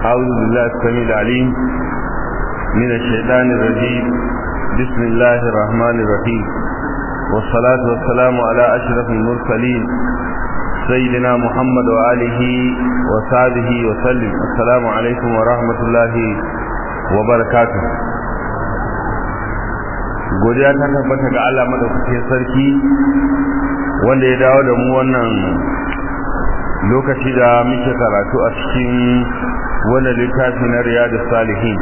أعوذ بالله السميع العليم من الشيطان الرجيم بسم الله الرحمن الرحيم والصلاة والسلام على أشرف المرسلين سيدنا محمد وآله وصحبه وسلم السلام عليكم ورحمة الله وبركاته godiya ta tabbata ga Allah madaukakin sarki wanda ya dawo da mu wannan lokaci da muke karatu a cikin wannan littafi na riyadus salihin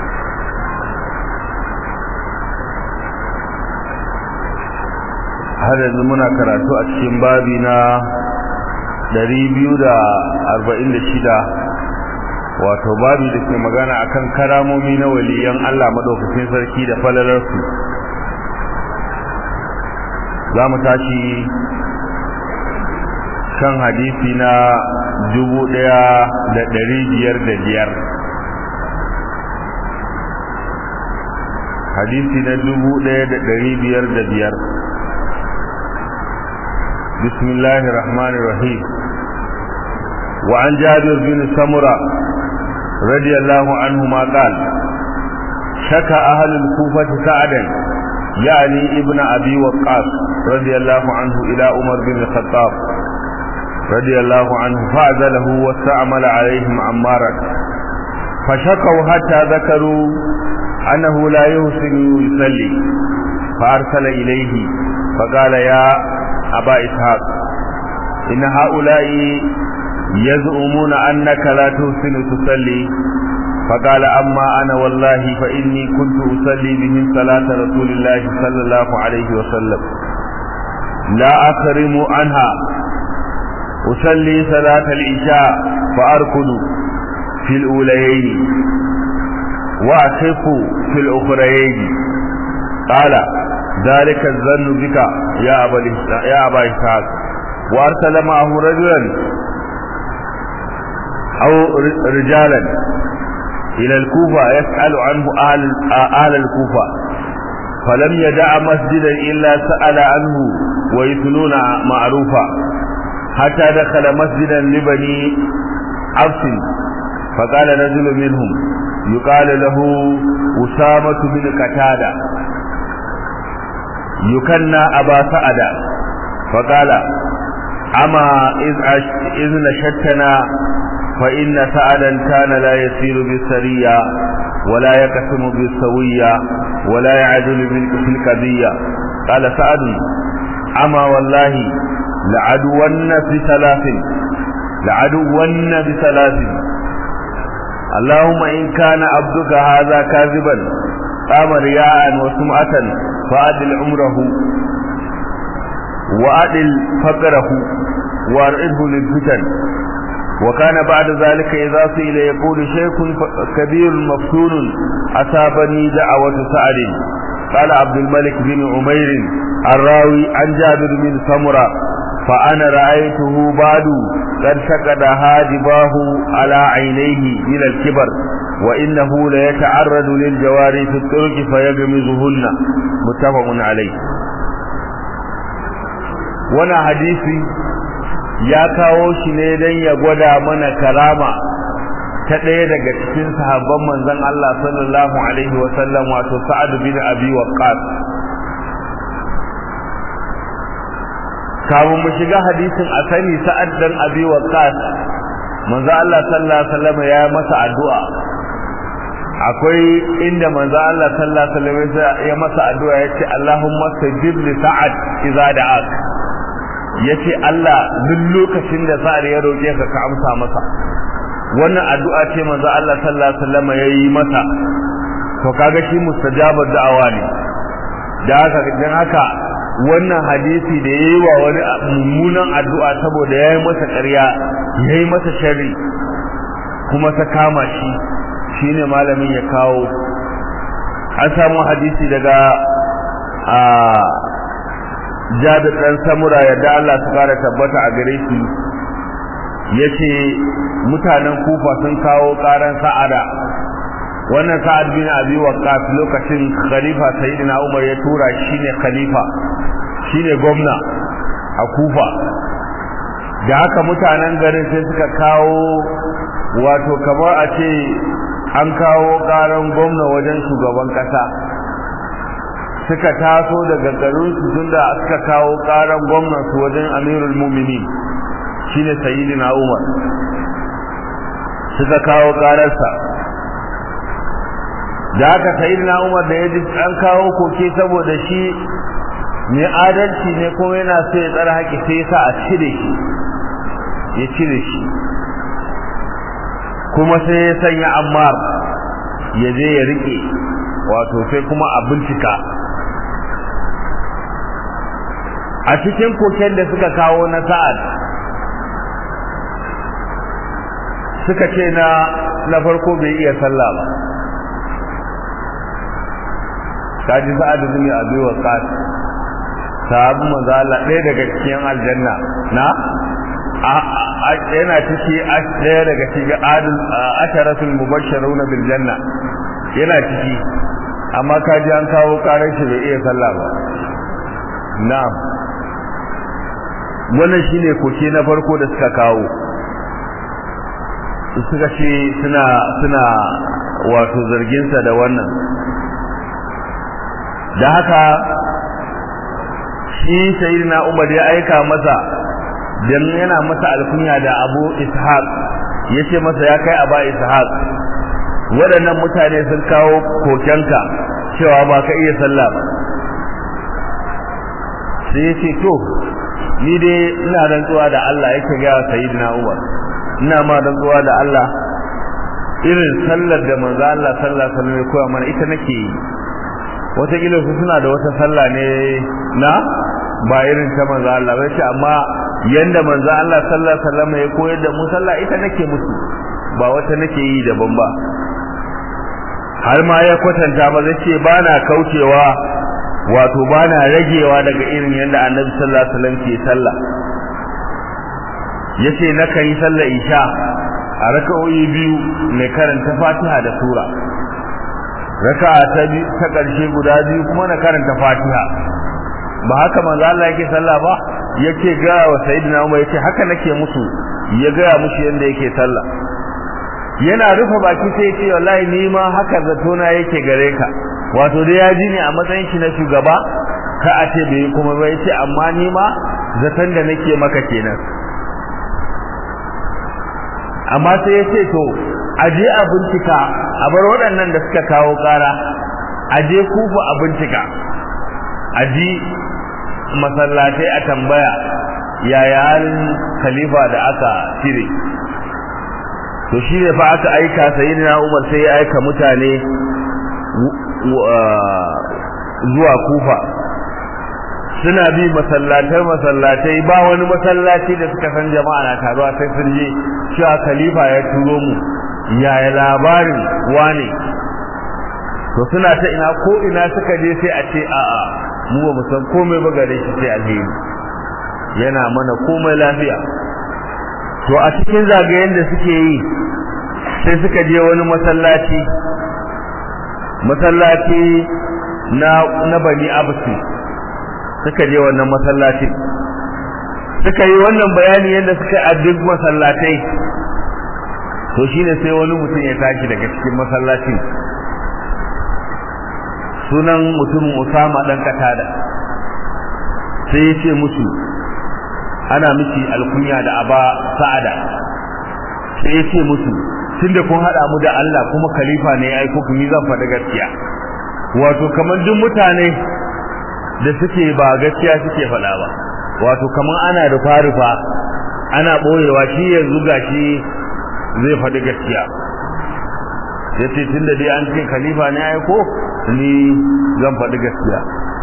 har yanzu muna karatu a cikin babi na 246 wato babi da ke magana akan karamomi na waliyan Allah madaukakin sarki da falalarsu za mu tashi kan hadisi na dubu ɗaya da ɗari biyar da biyar hadisi na dubu ɗaya da ɗari biyar da biyar bismillahi rahmani rahim wa an jabir bin samura radiyallahu anhu ma qal shaka ahlul kufati sa'adan يعني ابن أبي وقاص رضي الله عنه إلى عمر بن الخطاب رضي الله عنه فأذله واستعمل عليهم عمارا فشكوا حتى ذكروا أنه لا يحسن يصلي فأرسل إليه فقال يا أبا إسحاق إن هؤلاء يزعمون أنك لا تحسن تصلي فقال أما أنا والله فإني كنت أصلي بهم صلاة رسول الله صلى الله عليه وسلم لا أخرم عنها أصلي صلاة العشاء فأركض في الأوليين وأخف في الأخريين قال ذلك الظن بك يا أبا يا أبا إسحاق وأرسل معه رجلا أو رجالا إلى الكوفة يسأل عنه أهل, أهل الكوفة فلم يدع مسجدا إلا سأل عنه ويثنون معروفا حتى دخل مسجدا لبني عبس فقال رجل منهم يقال له أسامة بن قتادة يكنى أبا سعد فقال أما إذ نشدتنا فإن سعدا كان لا يسير بالسرية ولا يقسم بالسوية ولا يعدل في القضية قال سعد أما والله لعدون بثلاث لعدون بثلاث اللهم إن كان عبدك هذا كاذبا قام رياء وسمعة فأدل عمره وأدل فقره وأرئده للفتن وكان بعد ذلك إذا سئل يقول شيخ كبير مفتون أصابني دعوة سعد قال عبد الملك بن عمير الراوي عن جابر بن سمرة فأنا رأيته بعد قد شقد هاجباه على عينيه من الكبر وإنه ليتعرض للجواري في الطرق فيغمزهن متفق عليه وانا حديثي ya kawo shi ne don ya gwada mana karama ta ɗaya daga cikin sahabban manzon Allah sallallahu alaihi wa sallam wato Sa'ad bin Abi Waqqas kafin mu shiga hadisin a sani Sa'ad dan Abi Waqqas manzon Allah sallallahu alaihi wa sallam ya masa addu'a akwai inda manzon Allah sallallahu alaihi wa sallam ya masa addu'a yace Allahumma sajib li Sa'ad idza da'ak yace Allah duk lokacin da sa'ar ya roke ka ka amsa masa wannan addu'a ce manzo Allah sallallahu alaihi wasallam yayi masa to kaga shi mustajabar da'awa ne da haka dan haka wannan hadisi da yayi wa wani mummunan addu'a saboda yayi masa ƙarya yayi masa sharri kuma ta kama shi shine malamin ya kawo an samu hadisi daga a jabir dan samura yadda Allah su fara tabbata a gare shi yace mutanen kufa sun kawo karan sa'ada wannan sa'ad bin abi waqqas lokacin khalifa sayyidina umar ya tura shine khalifa shine gwamna a kufa da haka mutanen garin sai suka kawo wato kamar a ce an kawo karan gwamna wajen shugaban kasa suka taso daga garinsu tunda suka kawo karan gwamnansu wajen amirul muminin shine sayyidina umar suka kawo kararsa da haka sayyidina umar da ya ji an kawo koke saboda shi mai adalci ne kuma yana so ya tsara haƙi sai ya sa a cire shi ya cire shi kuma sai ya sanya ammar ya je ya rike wato sai kuma a bincika a cikin koken da suka kawo na sa'ad suka ce na na farko bai iya sallah ba kaji sa'ad da zumi abi wa qas sahabu manzo Allah ɗaya daga cikin aljanna na yana ciki ɗaya daga cikin adul asharatul mubashshirun bil janna yana ciki amma kaji an kawo karar shi bai iya sallah ba na'am wannan shine koke na farko da suka kawo suka ce suna suna wato zarginsa da wannan da haka shi sayyidina Umar ya aika masa dan yana masa alkunya da Abu Ishaq yace masa ya kai Aba Ishaq waɗannan mutane sun kawo kokenka cewa ba ka iya sallah ba sai yace to ni dai ina rantsuwa da Allah yake ga sayyidina Umar ina ma rantsuwa da Allah irin sallar da manzo Allah sallallahu alaihi wasallam ya koya mana ita nake yi wataƙila su suna da wata sallah ne na ba irin ta manzo Allah ba ce amma yanda manzo Allah sallallahu alaihi wasallam ya koyar da mu sallah ita nake musu ba wata nake yi daban ba har ma ya kwatanta ba zai ce ba na kaucewa wato ba na ragewa daga irin yanda annabi sallallahu alaihi wasallam ke sallah yace na kan yi sallar isha a raka'o'i biyu mai karanta fatiha da sura raka'a ta ta karshe guda biyu kuma na karanta fatiha ba haka manzo Allah yake sallah ba yake ga wa sayyidina Umar yace haka nake musu ya ga musu yanda yake sallah yana rufe baki sai yace wallahi ni ma haka zato na yake gare ka wato dai ya ji ne a matsayin shi na shugaba ka a ce bai kuma ba yace amma ni ma zaton da nake maka kenan amma sai yace to aje a bincika a bar waɗannan da suka kawo ƙara aje kufa a bincika aji masallatai a tambaya yaya halin khalifa da aka cire to shi ne fa aka aika sayyidina Umar sai ya aika mutane zuwa kufa suna bi masallatai masallatai ba wani masallaci da suka san jama'a na taruwa sai sun je cewa khalifa ya turo mu yaya labarin wane to suna ta ina ko ina suka je sai a ce a'a mu ba mu san komai ba gare shi sai alheri yana mana komai lafiya to a cikin zagayen da suke yi sai suka je wani masallaci masallaci na na bani absi suka je wannan masallaci suka yi wannan bayani yadda suka yi a duk masallatai to shine sai wani mutum ya tashi daga cikin masallacin sunan mutumin Usama dan Katada sai ya ce musu ana miki alkunya da aba sa'ada sai ya ce musu tunda kun hada mu da Allah kuma khalifa ne ya aiko ku ni zan faɗa gaskiya wato kamar duk mutane da suke ba gaskiya suke faɗa ba wato kamar ana rufa rufa ana boyewa shi yanzu gashi zai faɗi gaskiya yace tunda dai an ce khalifa ne ya aiko ni zan faɗi gaskiya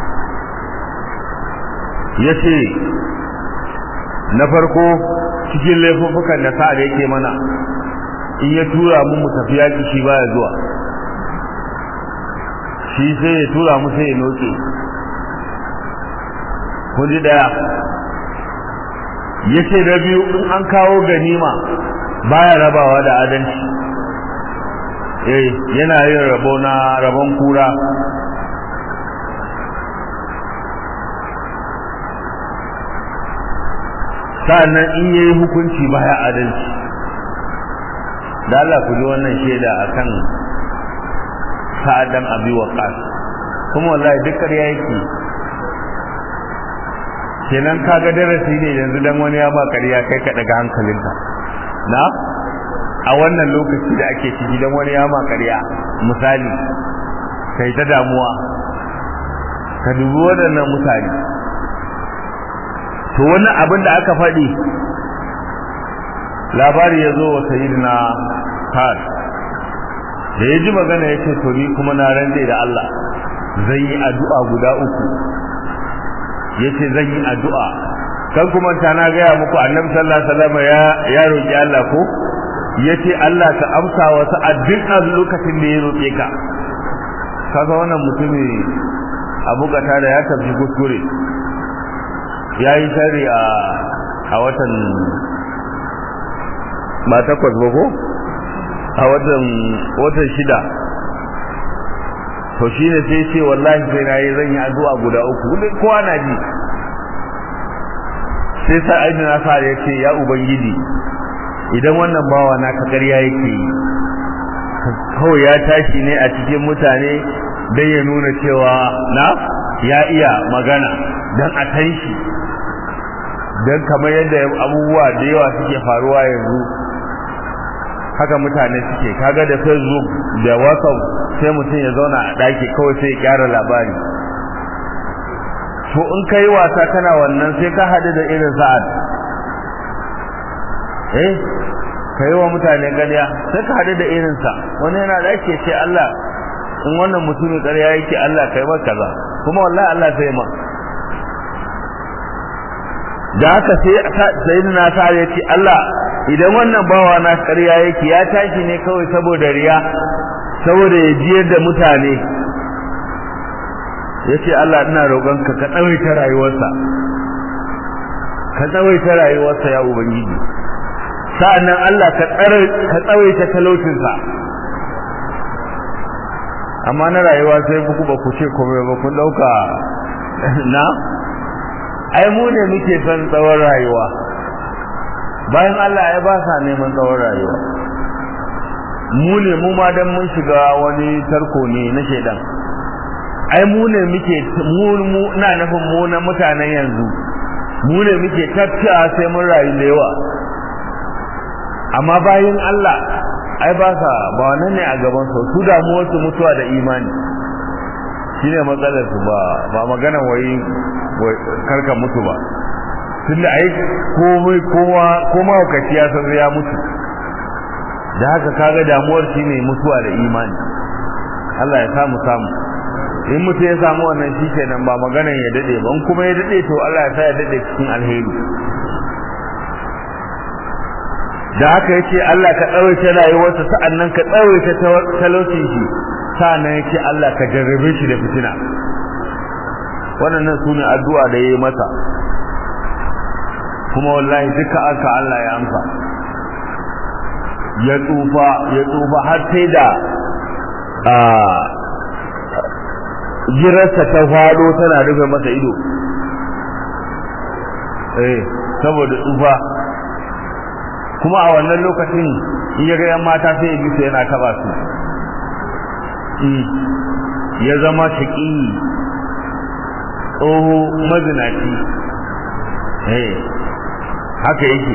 yace na farko cikin laifuffukan da sa'a da yake mana in ya tura mu mu tafi yaki shi baya zuwa shi sai ya tura mu sai ya noke kun ji daya yace da biyu in an kawo ganima baya rabawa da adalci eh yana yin rabo na rabon kura sa'annan in yayi hukunci baya adalci da Allah ku ji wannan shaida akan sa'adan abi waqas kuma wallahi duk ƙarya yake kenan kaga darasi ne yanzu dan wani ya ba ƙarya kai ka daga hankalinka na a wannan lokaci da ake ciki dan wani ya ma ƙarya misali kai ta damuwa ka dubi waɗannan mutane to wani abin da aka faɗi labari ya zo wa sayyidina Sa'ad da ya ji magana ya ce to ni kuma na rande da Allah zan yi addu'a guda uku ya ce zan yi addu'a kan kuma ta na gaya muku annabi sallallahu alaihi wasallam ya ya roki Allah ko ya ce Allah ka amsa wa sa'ad duk a lokacin da ya roƙe ka kaga wannan mutumi abu kata da ya tafi kuskure ya yi shari a a watan ba takwas ba ko a watan watan shida to shi ne sai ce wallahi sai na yi zan yi addu'a guda uku wanda kowa na ji sai sa aini na sa ya ce ya ubangiji idan wannan bawa na ka ƙarya yake yi kawai ya tashi ne a cikin mutane don ya nuna cewa na ya iya magana don a tan shi don kamar yadda abubuwa da yawa suke faruwa yanzu haka mutane suke kaga da facebook da whatsapp sai mutum ya zauna a ɗaki kawai sai ya kyara labari to in kai wasa kana wannan sai ka haɗu da irin sa'ad eh ka yi wa mutane ƙarya sai ka haɗu da irinsa wani yana da ake ce Allah in wannan mutumin ƙarya yake Allah kai maka kaza kuma wallahi Allah sai ma da haka sai sayyidina sa'ad ya ce Allah idan wannan bawa na ƙarya yake ya tashi ne kawai saboda riya saboda ya jiyar da mutane ya ce Allah ina roƙonka ka tsawaita rayuwarsa ka tsawaita rayuwarsa ya ubangiji sa'annan Allah ka tsawaita talaucinsa amma na rayuwa sai ku ba ku ce komai ba kun dauka na ai mu ne muke son tsawon rayuwa bayan Allah ya ba sa neman tsawon rayuwa mu ne mu ma dan mun shiga wani tarko ne na shedan ai mu ne muke mu na nufin mu na mutanen yanzu mu ne muke tafiya sai mun rayu da yawa amma bayan Allah ai ba sa ba wannan ne a gaban su su damuwar su mutuwa da imani shine matsalar su ba ba magana wai karka mutu ba tunda ai komai kowa koma wakaci ya san ya mutu da haka kaga damuwar shine mutuwa da imani Allah ya samu samu in mutu ya samu wannan shi kenan ba maganan ya dade ba in kuma ya dade to Allah ya sa ya dade cikin alheri da haka yace Allah ka tsawaita rayuwarsa sa'annan ka tsawaita talaucin shi sa'annan yace Allah ka jarrabe shi da fitina wannan sune addu'a da yayi masa kuma wallahi duka aka Allah ya amsa ya tsufa ya tsufa har sai da a jirarsa ta fado tana rufe masa ido eh saboda tsufa kuma a wannan lokacin in ya ga yan mata sai ya bi su yana taba su ya zama shaki tsoho mazinaci eh haka yake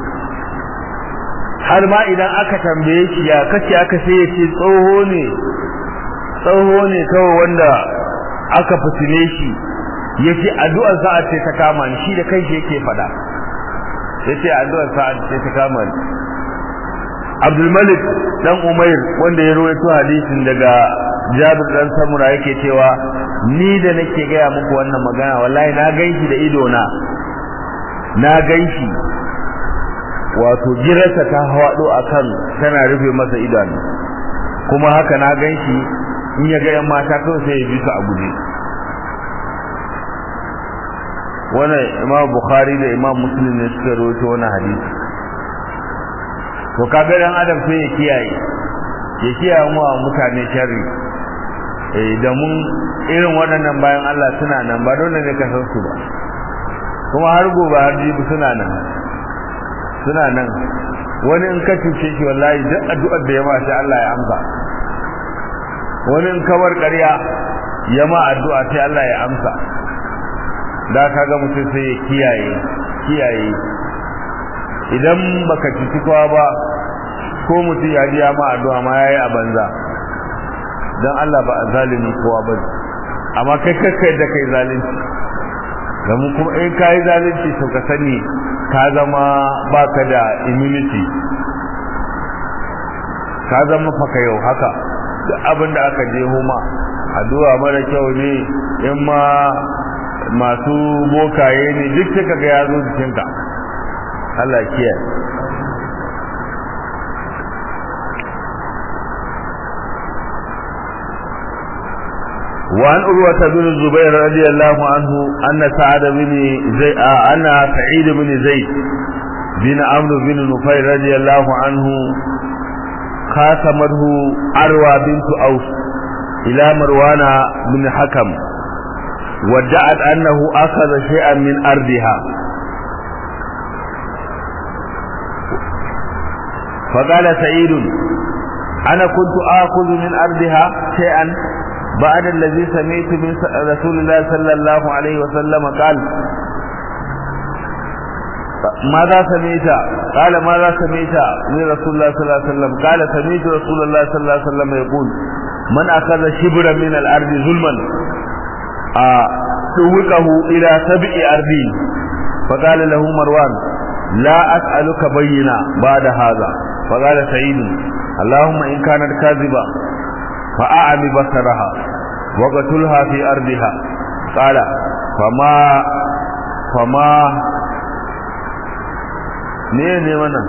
har ma idan aka tambaye shi ya kace aka sai ya ce tsoho ne tsoho ne kawai wanda aka fitile shi yace addu'ar sa'a ce ta kama ni shi da kanshi yake fada yace addu'ar sa'a ce ta kama ni Abdul Malik dan Umair wanda ya rawaito hadisin daga Jabir dan Samura yake cewa ni da nake gaya muku wannan magana wallahi na ganshi da ido na na ganshi wato girarsa ta hawado akan tana rufe masa idanu kuma haka na ganshi in ya ga yan mata kawai sai ya bi su a guje wannan imam bukhari da imam muslim ne suka rawaito wannan hadisi to kaga dan adam sai ya kiyaye ya kiyaye mu mutane sharri eh da mun irin waɗannan bayan Allah suna nan ba dole ne ka san su ba kuma har gobe har jibi suna nan suna nan wani in ka cuce shi wallahi duk addu'ar da ya ma sai Allah ya amsa wani in kawar ƙarya ya ma addu'a sai Allah ya amsa da kaga mutum sai ya kiyaye kiyaye idan baka cuci kowa ba ko mutum ya ji ma addu'a ma yayi a banza dan Allah ba a zalimin kowa ba amma kai kakkai da kai zalunci da mu kuma in kai zalunci to ka sani ka zama baka da immunity ka zama faka yau haka duk abin da aka je homa addu'a mara kyau ne in ma masu bokaye ne duk suka ga ya zo jikinka Allah kiyaye وعن أروة بن الزبير رضي الله عنه أن سعد بن زيد أن سعيد بن زيد بن عمرو بن نفيل رضي الله عنه خاصمته أروى بنت أوس إلى مروان بن حكم وادعت أنه أخذ شيئا من أرضها فقال سعيد أنا كنت آخذ من أرضها شيئا بعد الذي سمعت من رسول الله صلى الله عليه وسلم قال ماذا سمعت قال ماذا سمعت من رسول الله صلى الله عليه وسلم قال سمعت رسول الله صلى الله عليه وسلم يقول من أخذ شبرا من الأرض ظلما سوقه إلى سبع أرضين فقال له مروان لا أسألك بينا بعد هذا فقال سعيد اللهم إن كانت كاذبة فأعمي بصرها وقتلها في أرضها قال فما فما ne ne wannan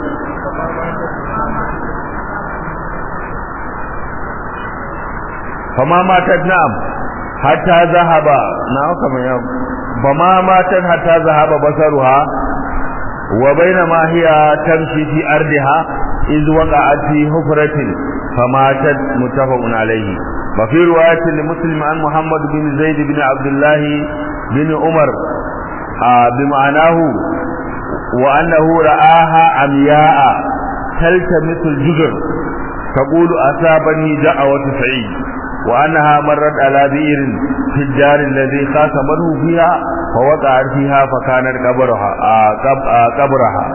fama matat na'am hatta zahaba na'am kamar ya fama matat hatta zahaba basaruha wa bainama hiya tamshi fi ardiha iz waqa'at fi hufratin فماتت متفق عليه وفي رواية لمسلم عن محمد بن زيد بن عبد الله بن عمر آه بمعناه وأنه رآها عمياء تلتمس الجزر تقول أصابني دعوة سعيد وأنها مرت على بئر في الدار الذي خاصمته فيها فوقعت فيها فكانت قبرها آه قبرها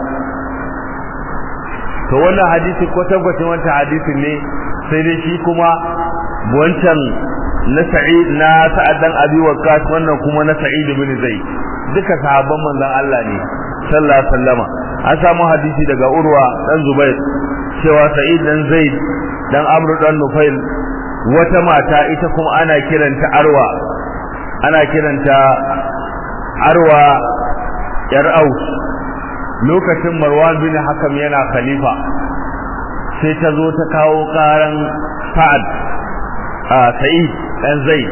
to wannan hadisi ko tabbacin wancan hadisin ne sai dai shi kuma wancan na sa'id na sa'ad dan abi waqqas wannan kuma na sa'id ibn zaid duka sahabban manzon Allah ne sallallahu alaihi wasallama an samu hadisi daga urwa dan zubair cewa sa'id dan zaid dan amru dan nufail wata mata ita kuma ana kiranta arwa ana kiranta arwa yar aus lokacin marwan bin hakam yana khalifa sai ta zo ta kawo karan sa'ad a sa'id dan zaid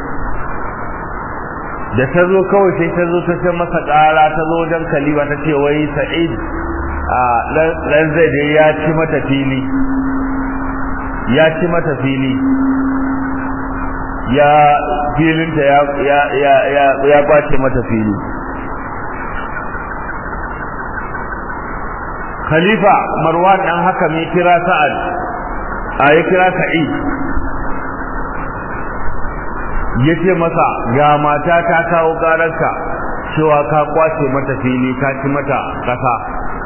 da ta zo kawai sai ta zo ta ce masa kara ta zo wajen khalifa ta ce wai sa'id a dan zaid ya ci mata fili ya ci mata fili ya filinta ya ya ya ya kwace mata fili khalifa marwan dan haka mai kira sa'ad a ya kira sa'id yace masa ga mata ta kawo gararka cewa ka kwace mata fili ka ci mata kasa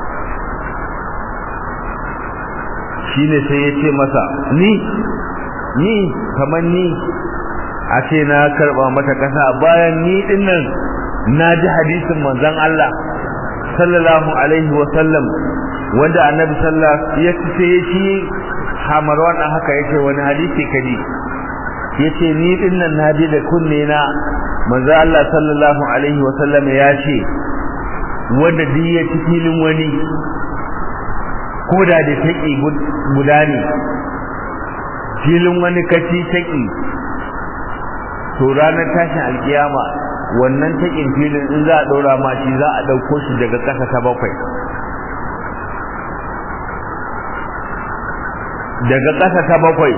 shine sai yace masa ni ni kamar ni a ce na karba mata kasa bayan ni dinnan na ji hadisin manzon Allah sallallahu alaihi wa sallam wanda annabi sallallahu ya ce shi hamarwan dan haka yace wani hadisi kadi yace ni dinnan na ji da kunne na manzo Allah sallallahu alaihi wa sallam ya ce wanda duk ya ci filin wani ko da da taki guda ne filin wani kaci taki to ranar tashin alkiyama wannan takin filin in za a ɗora ma shi za a ɗauko shi daga ƙasa ta bakwai daga ƙasa ta bakwai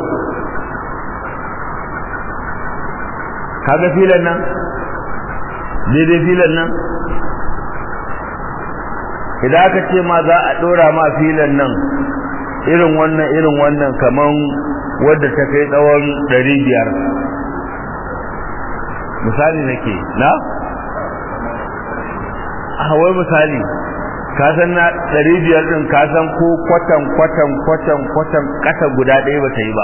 kaga filan nan daidai filan nan idan aka ce ma za a dora ma filan nan irin wannan irin wannan kaman wadda ta kai tsawon ɗari biyar misali nake na a wai misali ka san na ɗari biyar ɗin ka san ko kwatan kwatan kwatan kwatan ƙasa guda ɗaya ba ta yi ba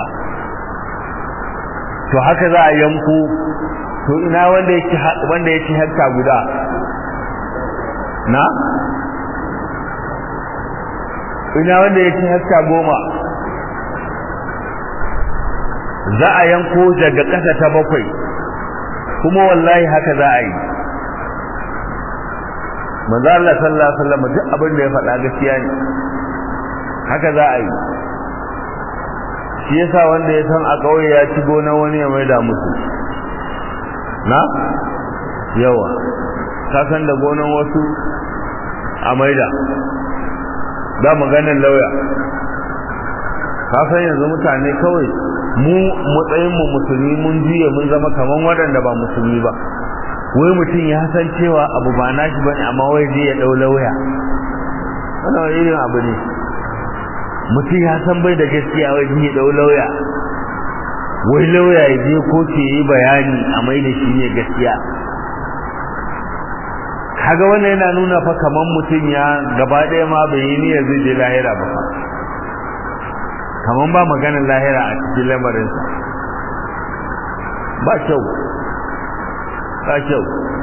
to haka za a yanko to ina wanda yake wanda yake hekta guda na ina wanda yake hekta goma za a yanko daga ƙasa ta bakwai kuma wallahi haka za a yi manzo Allah sallallahu alaihi wasallam duk abin da ya faɗa gaskiya ne haka za a yi shi yasa wanda ya san a kauye ya ci gona wani ya maida musu na yawa ka san da gonan wasu a maida da maganin lauya ka san yanzu mutane kawai mu matsayin mu musulmi mun juya mun zama kaman waɗanda ba musulmi ba wai mutum ya san cewa abu ba nashi bane amma wai zai ya dau lauya wannan irin abu ne mutum ya san bai da gaskiya wai zai ya dau lauya wai lauya ya je kotu yi bayani a mai da shi ne gaskiya kaga wannan yana nuna fa kaman mutum ya gaba ɗaya ma bai yi niyyar zai je lahira ba fa kaman ba maganar lahira a cikin lamarinsa ba kyau ba kyau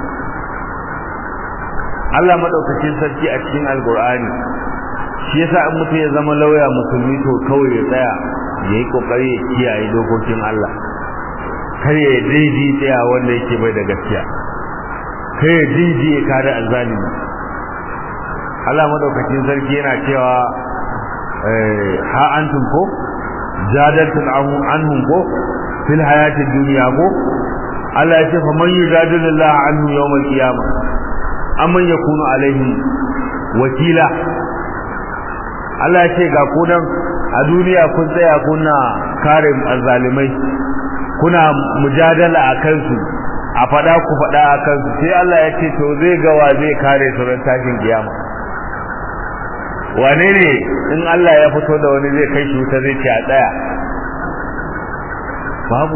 Allah madaukakin sarki a cikin alkur'ani shi yasa in mutum ya zama lauya musulmi to kawai ya tsaya ya yi kokari ya kiyaye dokokin Allah kar ya daidai tsaya wanda yake bai da gaskiya kar ya daidai ya kare azzalimi Allah madaukakin sarki yana cewa ha antum ko jadaltum anhum ko fil hayatid dunya ko Allah ya ce fa man yujadilullah anhu yawmal qiyamah amman yakunu alaihim wakila Allah ya ce ga ku nan a duniya kun tsaya kuna kare azzalimai kuna mujadala a kansu a fada ku fada a kansu sai Allah ya ce to zai ga wa zai kare su ran tashin kiyama wane ne in Allah ya fito da wani zai kai shi wuta zai ce a tsaya babu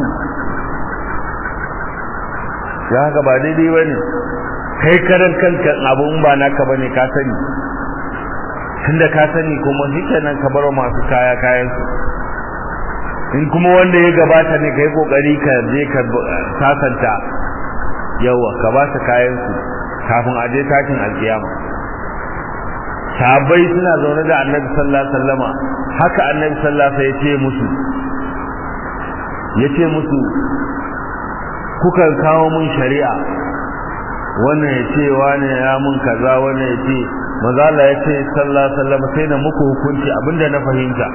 ya haka ba daidai ba ne kai karan kanka abun ba naka ba ne ka sani tunda ka sani kuma shikenan ka bar masu kaya kayan su in kuma wanda ya gabata ne kai kokari ka je ka sasanta yawa ka ba su kayan su kafin a je tashin alkiyama sahabbai suna zaune da annabi sallallahu alaihi wasallama haka annabi sallallahu alaihi wasallam ya ce musu ya ce musu kukan kawo mun shari'a wannan ya ce wani ya mun kaza wannan ya ce mazala ya ce sallallahu alaihi wasallam sai na muku hukunci abinda na fahimta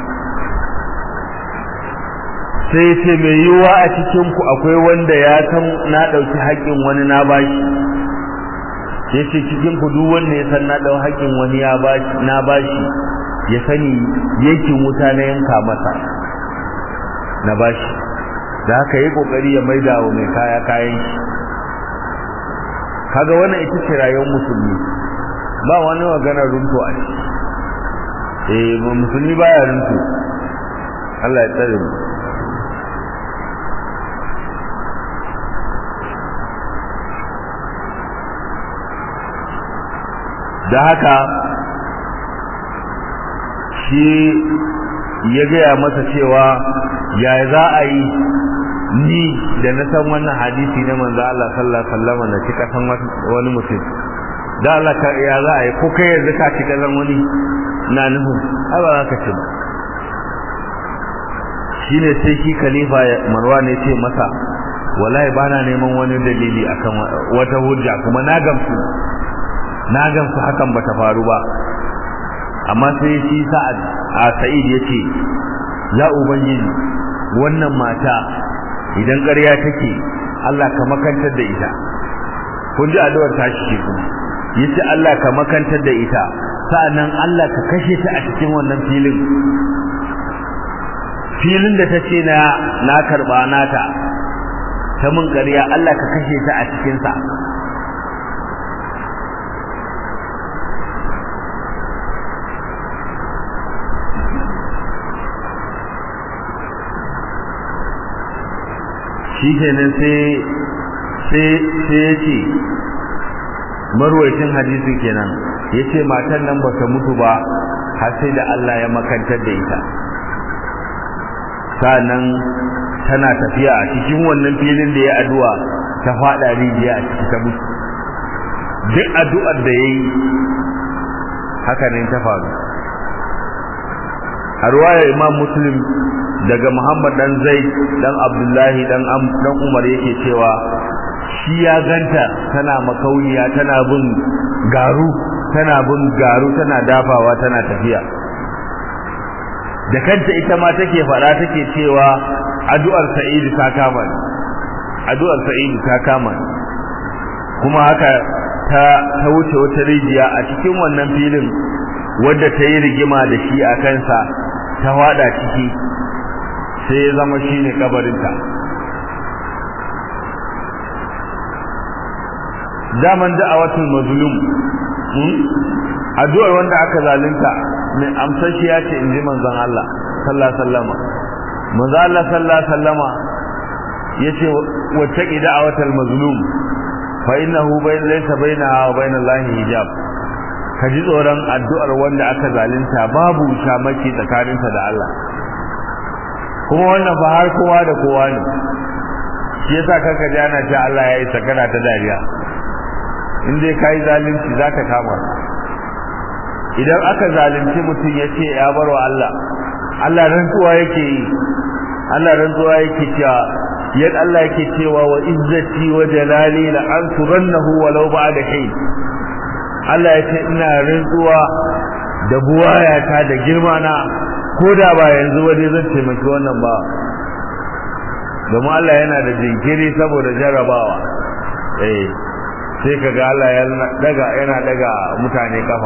sai ya ce mai yiwuwa a cikin ku akwai wanda ya san na ɗauki haƙƙin wani na bashi ya ce cikin ku duk wanda ya san na ɗau haƙƙin wani ya bashi na bashi ya sani yankin wuta na yanka masa na bashi da haka yi kokari ya maida wa mai kaya kayan shi kaga wannan ita ce rayuwar musulmi ba wani maganar runto a ciki eh musulmi baya runto Allah ya tsare mu da haka shi ya gaya masa cewa ya za a yi ni da na san wannan hadisi na manzo Allah sallallahu alaihi wasallam na cika san wani mutum da Allah ka ya za a yi ko kai yanzu ka cika san wani na nuhu ai ba za ka ci ba shine sai shi khalifa Marwan ya ce masa wallahi bana neman wani dalili akan wata hujja kuma na gamsu na gamsu hakan bata faru ba amma sai shi sa'ad a sa'id yace ya ubangiji wannan mata idan ƙarya take Allah ka makantar da ita kun ji addu'ar ta shi kuma yace Allah ka makantar da ita sa'annan Allah ka kashe ta a cikin wannan filin filin da tace na na karba nata ta mun ƙarya Allah ka kashe ta a cikin sa shi kenan sai sai sai ya ce marwaitin hadisin kenan ya ce matan nan ba ta mutu ba har sai da Allah ya makantar da ita sa'annan tana tafiya a cikin wannan filin da ya addu'a ta fada rijiya a ciki ta mutu duk addu'ar da yayi haka ne ta faru a ruwayar imam muslim daga muhammad dan zaid dan abdullahi dan dan umar yake cewa shi ya ganta tana makauniya tana bin garu tana bin garu tana dafawa tana tafiya da kanta ita ma take fara take cewa addu'ar sa'idu ta kama ni addu'ar sa'idu ta kama ni kuma haka ta ta wuce wata rijiya a cikin wannan filin wadda ta yi rigima da shi a kansa ta wada ciki sai ya zama shine kabarinta daman da'awatul mazlum addu'ar wanda aka zalunta mai amsashiya ce inji manzon Allah sallallahu alaihi wasallam manzon Allah sallallahu alaihi wasallama yace wacce da'awatul mazlum fa innahu bayn laysa bainaha wa bain Allah hijab ka ji tsoron addu'ar wanda aka zalunta babu shamaki tsakaninsa da Allah kuma wannan fa har kowa da kowa ne shi yasa kanka ji ana cewa Allah ya yi sakana ta dariya in dai kai zalunci zaka kama idan aka zalunci mutum ya ce ya barwa Allah Allah rantsuwa yake yi Allah rantsuwa yake cewa yadda Allah yake cewa wa izzati wa jalali la ansurannahu walau ba'da hay Allah ya ce ina rantsuwa da buwayata da girma na ko da ba yanzu wani zan taimaki wannan ba domin Allah yana da jinkiri saboda jarrabawa eh sai kaga Allah ya daga yana daga mutane kafa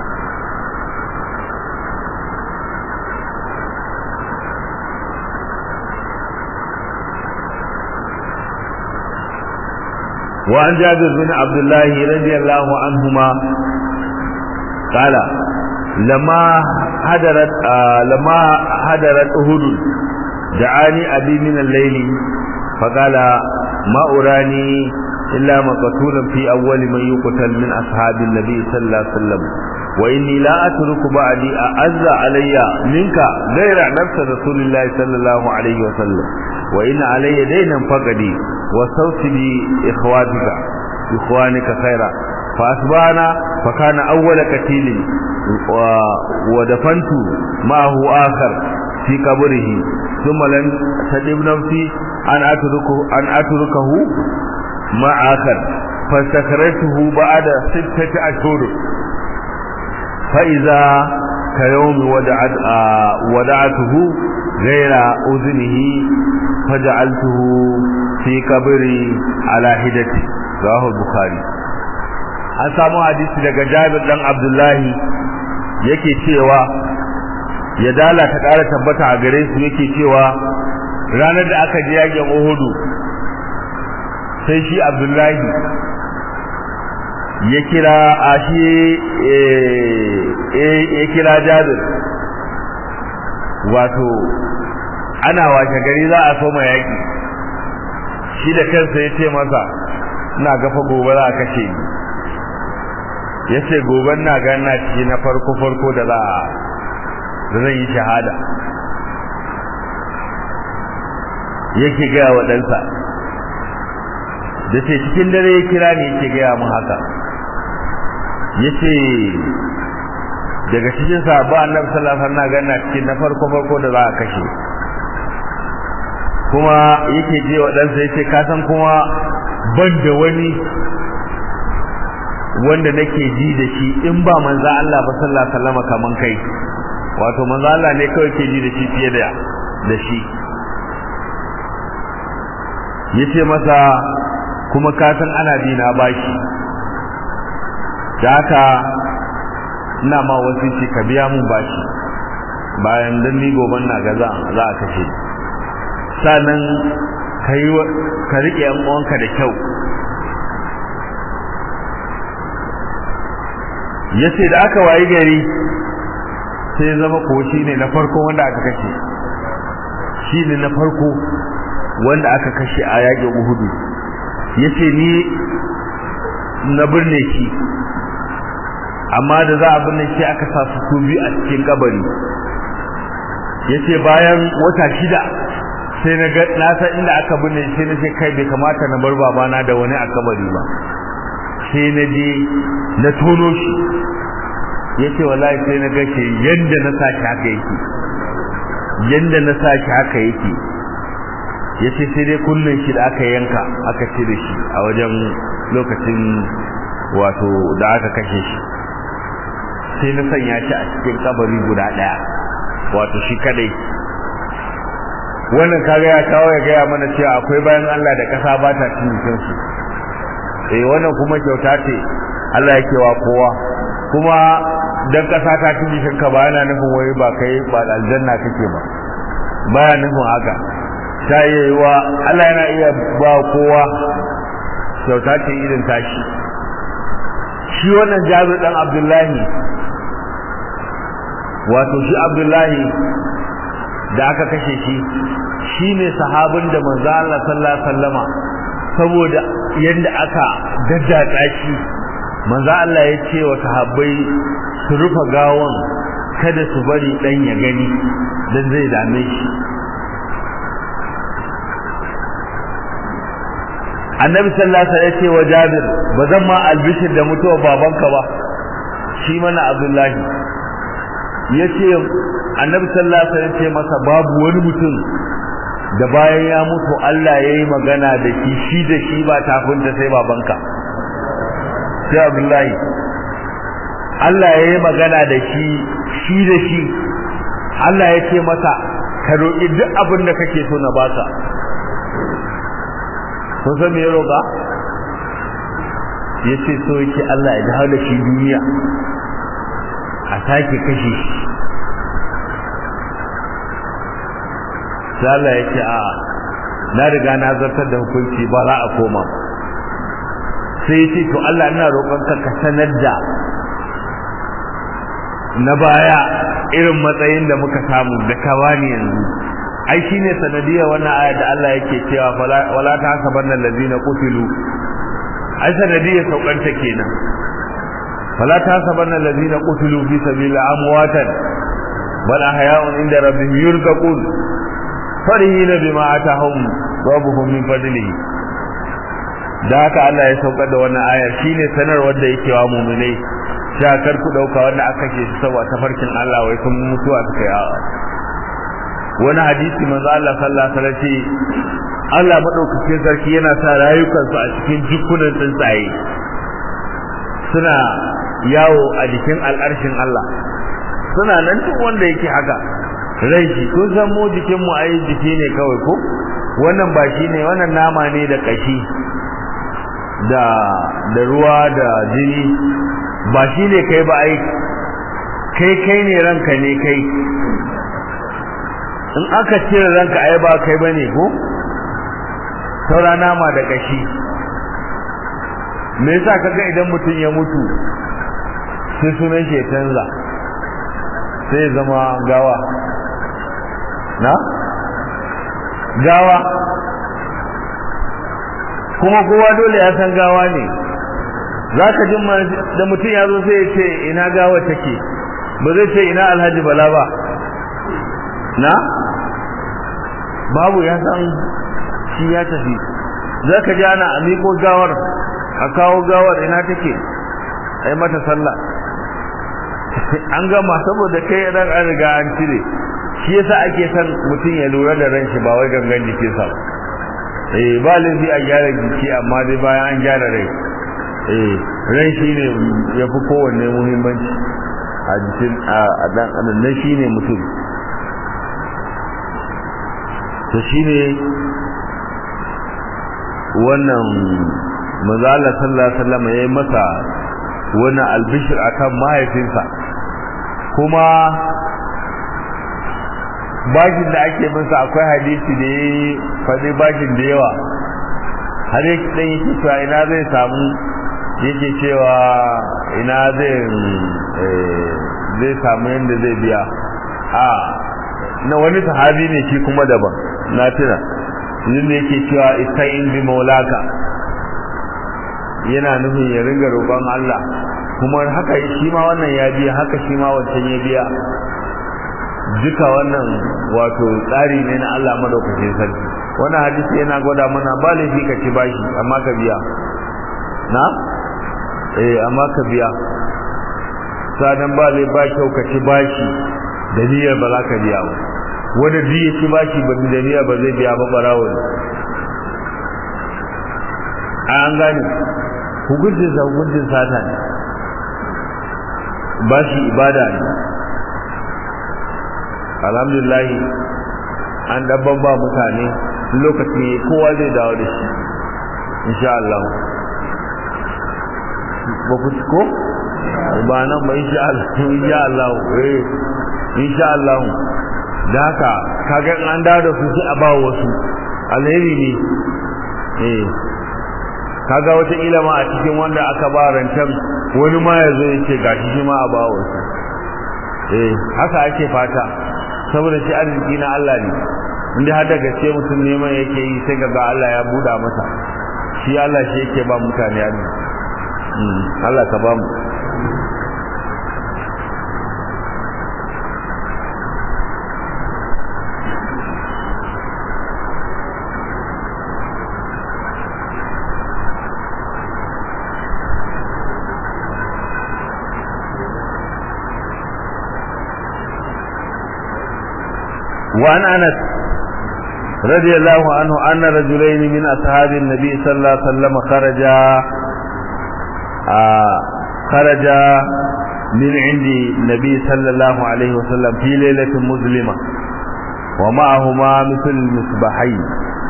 وعن جابر بن عبد الله رضي الله عنهما قال لما حضرت آه لما حضرت أهد دعاني أبي من الليل فقال ما أراني إلا مقتولا في أول من يقتل من أصحاب النبي صلى الله عليه وسلم وإني لا أترك بعدي أعز علي منك غير نفس رسول الله صلى الله عليه وسلم وإن علي دينا فقدي وصوت بإخواتك إخوانك خيرا فأصبحنا فكان أول قتيل ودفنت معه آخر في قبره ثم لم تجب نفسي أن أتركه, أن أتركه مع آخر فاستخرجته بعد ستة أشهر فإذا كيوم ودعت ودعته غير أذنه فجعلته في قبري على هدتي رواه البخاري an samu hadisi daga Jabir dan Abdullahi yake cewa ya dala ta ƙara tabbata a gare su yake cewa ranar da aka je yakin Uhud sai shi Abdullahi ya kira a shi ya kira Jabir wato ana washe gari za a soma yaki shi da kansa ya ce masa ina gafa gobe za a kashe ni ya ce gobe na gana ciki na farko farko da za a da zan yi shahada yake gaya wa ɗansa da ce cikin dare ya kira ne yake gaya mu haka ya ce daga cikin sahabba annabi sallallahu alaihi wasallam gana cikin na farko farko da za a kashe kuma yake je wa ɗansa yace ka san kuma ban da wani wanda nake ji da shi in ba manzo Allah ba sallallahu alaihi wasallam kaman kai wato manzo Allah ne kawai ke ji da shi fiye da da shi yace masa kuma ka san ana bi na bashi da haka ina ma wasu ce ka biya mun bashi bayan dan ni goban na ga za za a kashe sannan kai ka rike yan uwanka da kyau yace da aka wayi gari sai zama ko ne na farko wanda aka kashe shi ne na farko wanda aka kashe a yaƙin Uhudu yace ni na birne shi amma da za a binne shi aka sa su biyu a cikin kabari yace bayan wata shida sai na ga na san inda aka binne sai na ce kai bai kamata na bar babana da wani a kabari ba sai na je na tono shi yace wallahi sai na ga shi yanda na sa shi haka yake yanda na sa shi haka yake yace sai dai kullun shi da aka yanka aka cire shi a wajen lokacin wato da aka kashe shi sai na sanya shi a cikin kabari guda daya wato shi kadai wannan kaga ya kawo ya gaya mana cewa akwai bayan Allah da kasa ba ta cin su eh wannan kuma kyauta ce Allah yake wa kowa kuma dan kasa ta cin jikin ka ba yana nufin wai ba kai ba aljanna kake ba baya nufin haka ta yi wa Allah yana iya ba kowa kyauta ce irin tashi shi wannan Jabir dan Abdullahi wato shi Abdullahi da aka kashe shi shine sahabin da manzo Allah sallallahu alaihi wasallama saboda yanda aka daddatsa shi manzo Allah ya ce wa sahabbai su rufe gawon kada su bari dan ya gani dan zai dame shi annabi sallallahu alaihi wasallam ya ce wa Jabir bazan ma albishir da mutuwar babanka ba shi mana Abdullahi yace annabi sallallahu alaihi wasallam ce masa babu wani mutum da bayan ya mutu Allah yayi magana da shi shi da shi ba tafinta sai babanka sai Abdullahi Allah yayi magana da shi shi da shi Allah ya ce masa ka roƙi duk abin da kake so na baka kun san me ya roƙa yace so yake Allah ya dawo da shi duniya a sake kashe shi sai Allah ya ce a na riga na zartar da hukunci ba za a koma sai ya ce to Allah ina roƙonka ka sanar da na baya irin matsayin da muka samu da kawani yanzu ai shine sanadiyar wannan aya da Allah yake cewa wala ta hasabanna allazina qutilu ai sanadiyar saukanta kenan wala ta hasabanna allazina qutilu fi sabilillah amwatan bal ahya'un inda rabbihim yurzaqun farihina bima atahum rabbuhum min fadlihi da haka Allah ya saukar da wannan aya shine sanarwar da yake wa mu'minai sha kar ku dauka wanda aka ce su saboda tafarkin Allah wai sun mutuwa suka yi wani hadisi manzo Allah sallallahu alaihi wasallam Allah madaukakin sarki yana sa rayukansu a cikin jikunan tsuntsaye suna yawo a jikin al'arshin Allah suna nan duk wanda yake haka rai shi kun san mu jikin mu ai jiki ne kawai ko wannan ba shi ne wannan nama ne da kashi da da ruwa da jini ba shi ne kai ba ai kai kai ne ranka ne kai in aka cire ranka ai ba kai bane ko saura nama da kashi me yasa kaga idan mutum ya mutu sai sunan shi ya canza sai zama gawa na gawa kuma kowa dole ya san gawa ne za ka jin da mutum ya zo sai ya ce ina gawa take ba zai ce ina alhaji bala ba na babu ya san shi ya tafi za ka ji ana amiko gawar a kawo gawar ina take ai mata sallah an gama saboda kai ran an riga an cire shi yasa ake son mutum ya lura da ran shi ba wai gangan jikinsa ba eh ba laifi a gyara jiki amma dai bayan an gyara rai eh ran shi ne ya fi kowanne muhimmanci a jikin a dan adam nan shi ne mutum to shi ne wannan manzo Allah sallallahu alaihi wasallam yayi masa wani albishir akan mahaifinsa kuma bashin da ake masa akwai hadisi da ya faɗi bashin da yawa har yake dan yake cewa ina zai samu yake cewa ina zai zai samu yadda zai biya a na wani sahabi ne shi kuma daban na tuna yin da yake cewa ista'in bi maulaka yana nufin ya ringa roƙon Allah kuma haka shi ma wannan ya biya haka shi ma wancan ya biya duka wannan wato tsari ne na Allah madaukakin sarki wannan hadisi yana gwada mana ba laifi ka ci bashi amma ka biya na eh amma ka biya sanan ba lai ba kyau ka ci bashi da niyyar ba za ka biya ba wanda duk ya ci bashi ba da niyyar ba zai biya ba barawo ne an gane hukuncin sa hukuncin sata ne bashi ibada ne alhamdulillah an dabban ba mutane lokaci kowa zai dawo da shi insha Allah ba ku ko ba nan ba insha Allah insha Allah eh insha Allah da haka kaga an dawo da su sai a ba wasu alheri ne eh kaga wata ilama a cikin wanda aka ba rancen wani ma ya zo ya ce gashi shi ma a ba wasu eh haka ake fata saboda shi arziki na Allah ne inda har da gaske mutum neman yake yi sai ga Allah ya buda masa shi Allah shi yake ba mutane arziki Allah ka ba mu وعن انس رضي الله عنه ان رجلين من اصحاب النبي صلى الله عليه وسلم خرجا آه خرجا من عند النبي صلى الله عليه وسلم في ليلة مظلمة ومعهما مثل المصباحين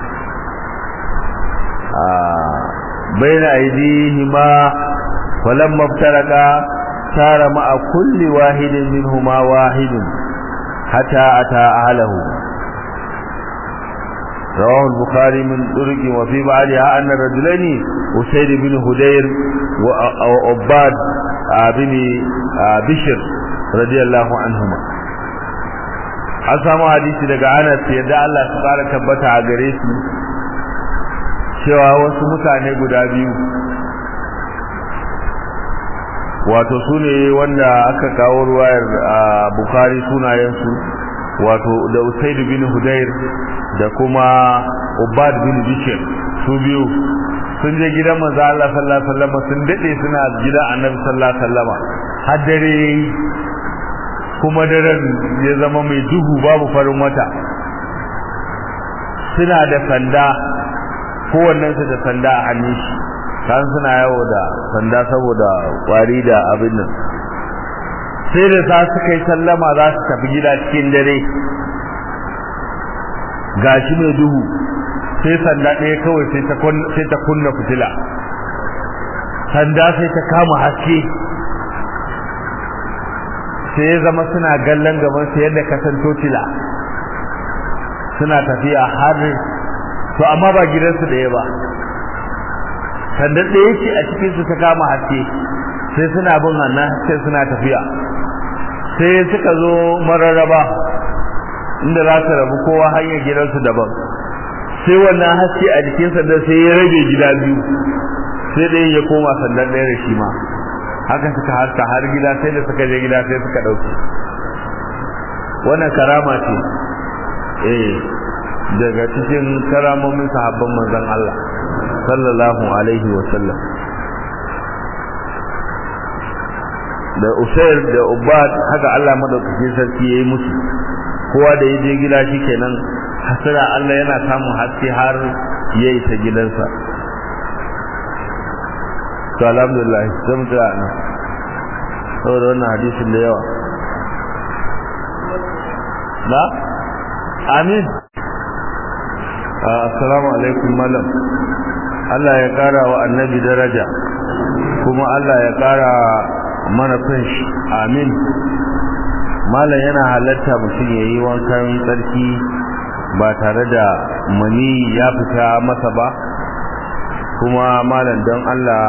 آه بين أيديهما فلما افترقا صار مع كل واحد منهما واحد حتى أتى أهله رواه البخاري من طرق وفي بعدها أن الرجلين أسيد بن هدير وعباد بن بشر رضي الله عنهما an samu hadisi daga Anas yadda Allah su fara tabbata a gare su cewa wasu mutane guda biyu wato su ne wanda aka kawo ruwayar Bukhari sunayensu wato da Usaid bin Hudayr da kuma Ubad bin Bishr su biyu sun je gidan manzo Allah sallallahu alaihi wasallam sun dade suna gidan Annabi sallallahu alaihi wasallam har dare kuma daren ya zama mai duhu babu farin wata suna da sanda kowannen su da sanda a hannun shi kan suna yawo da sanda saboda kwari da abin nan sai da sa suka yi sallama za su tafi gida cikin dare gashi mai duhu sai sanda ɗaya kawai sai ta kunna fitila sanda sai ta kama haske sai ya zama suna gallon gaban su yadda ka san totila suna tafiya har to amma ba gidansu ɗaya ba sanda ɗaya ce a cikin su ta kama haske sai suna bin wannan sai suna tafiya sai suka zo mararraba inda za su rabu kowa hanyar gidansu daban sai wannan haske a jikin sandan sai ya rage gida biyu sai ɗaya ya koma sandan ɗaya da shi ma haka suka haska har gida sai da suka je gida sai suka ɗauke wannan karama ce eh daga cikin karamomin sahabban manzon Allah sallallahu alaihi wa sallam da Usair da Ubad haka Allah madaukakin sarki yayi musu kowa da yaje gida shikenan hasira Allah yana samun haske har yayi ta gidansa to alhamdulillah sai mu tsaya nan saboda wannan hadisin da yawa na amin assalamu alaikum malam Allah ya kara wa annabi daraja kuma Allah ya kara mana shi amin malam yana halatta mutum ya yi wankan tsarki ba tare da mani ya fita masa ba kuma malam don Allah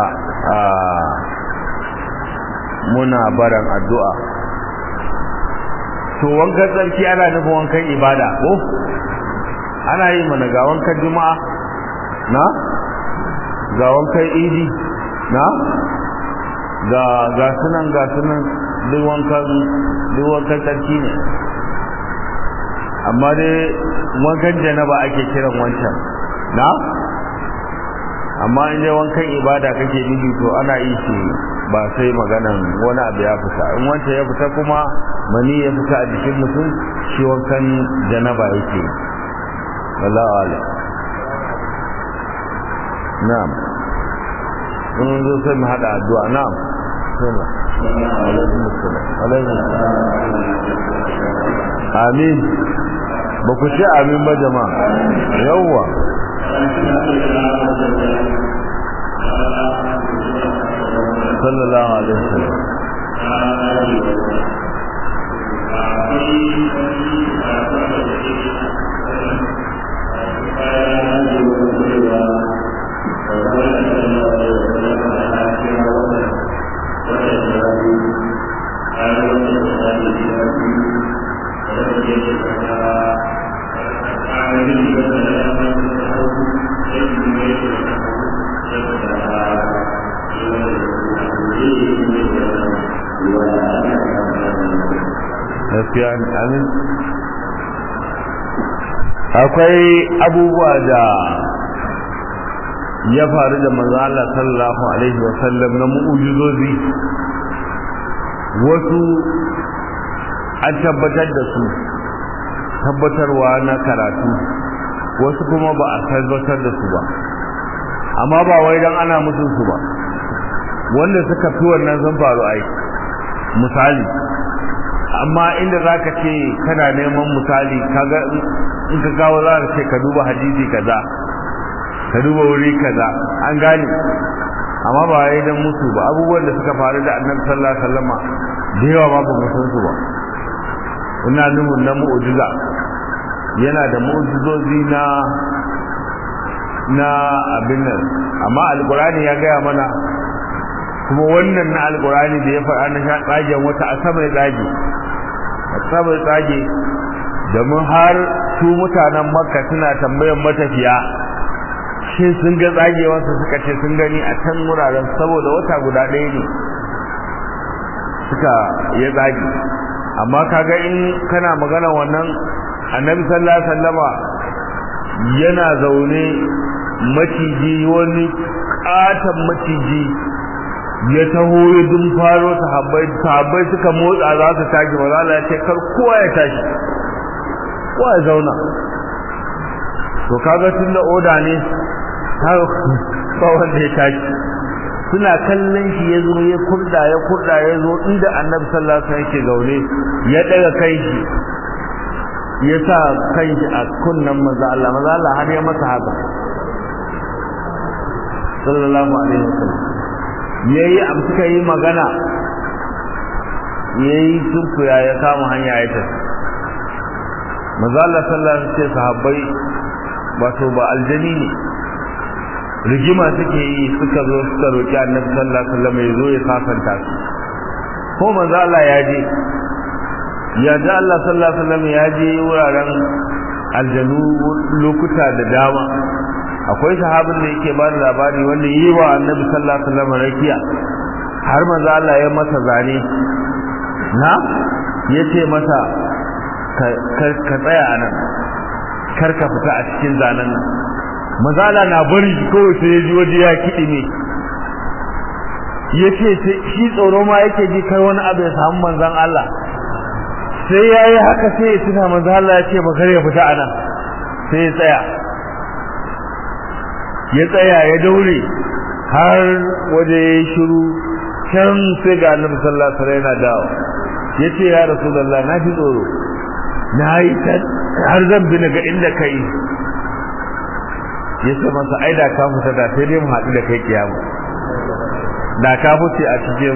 muna baran addu'a to wankan tsarki ana nufin wankan ibada ko ana yi mana ga wankan juma'a na ga wankan idi na ga ga sunan ga sunan duk wankan duk wankan tsarki ne amma dai wankan janaba ake kiran wancan na amma in dai wankan ibada kake nufi to ana yi shi ba sai maganan wani abu ya fita in wancan ya fita kuma mani ya fita a jikin mutum shi wankan janaba yake wallahu a'lam na'am in zo sai mu hada addu'a na'am sunna alaikum assalam alaikum amin ba ku ce amin ba jama'a yawwa sallallahu alaihi wasallam gaskiya amin akwai abubuwa da ya faru da manzo Allah sallallahu alaihi wasallam na mu'ujizozi wasu an tabbatar da su tabbatarwa na karatu wasu kuma ba a tabbatar da su ba amma ba wai dan ana musu su ba wanda suka fi wannan sun faru ai misali amma inda zaka ce kana neman misali kaga in ka kawo za ka ce ka duba hadisi kaza ka duba wuri kaza an gane amma ba wai dan musu ba abubuwan da suka faru da annabi sallallahu alaihi wasallama da yawa ma ba mu san su ba ina nufin na mu'jiza yana da mu'jizozi na na abin nan amma alqur'ani ya gaya mana kuma wannan na alqur'ani da ya faɗa na sha tsagen wata asabar tsage asabar tsage domin har su mutanen makka suna tambayan matafiya shi sun ga tsagewarsa suka ce sun gani a can wuraren saboda wata guda ɗaya ne suka ya tsage amma kaga in kana magana wannan annabi sallallahu alaihi wasallama yana zaune maciji wani katon maciji ya taho ya dun faro sahabbai sahabbai suka motsa za su tashi ba Allah ya ce kar kowa ya tashi kowa ya zauna to kaga tun da oda ne har ba wanda ya tashi suna kallon shi ya zo ya kurda ya kurda ya zo inda annabi sallallahu alaihi wasallam yake zaune ya daga kai shi ya sa kai shi a kunnan maza Allah maza Allah har ya masa haka sallallahu alaihi wasallam yayi abu suka yi magana yayi sunkuya ya kama hanya ya tafi maza Allah sallallahu alaihi wasallam sahabbai wato ba aljani ne rigima suke yi suka zo suka roki annabi sallallahu alaihi wasallam ya zo ya safanta su ko manzo Allah ya je ya ji Allah sallallahu alaihi wasallam ya je wuraren aljanu lokuta da dama akwai sahabin da yake ba da labari wanda yi wa annabi sallallahu alaihi wasallam rakiya har manzo Allah ya masa zane na yace masa ka tsaya anan kar ka fita a cikin zanen nan mazala na bari kawai sai ya ji waje ya kiɗi ne ya ce shi tsoro ma yake ji kai wani abu ya samu manzan Allah sai ya yi haka sai ya tuna manzan Allah ya ce ba kar ya fita a nan sai ya tsaya ya tsaya ya daure har waje ya yi shiru can sai ga annabi sallallahu alaihi wasallam yana dawo ya ce ya rasulullah na ji tsoro na yi har zan bi daga inda kai ya ce masa ai da ka fita da sai dai mu haɗu da kai kiyama da ka fice a cikin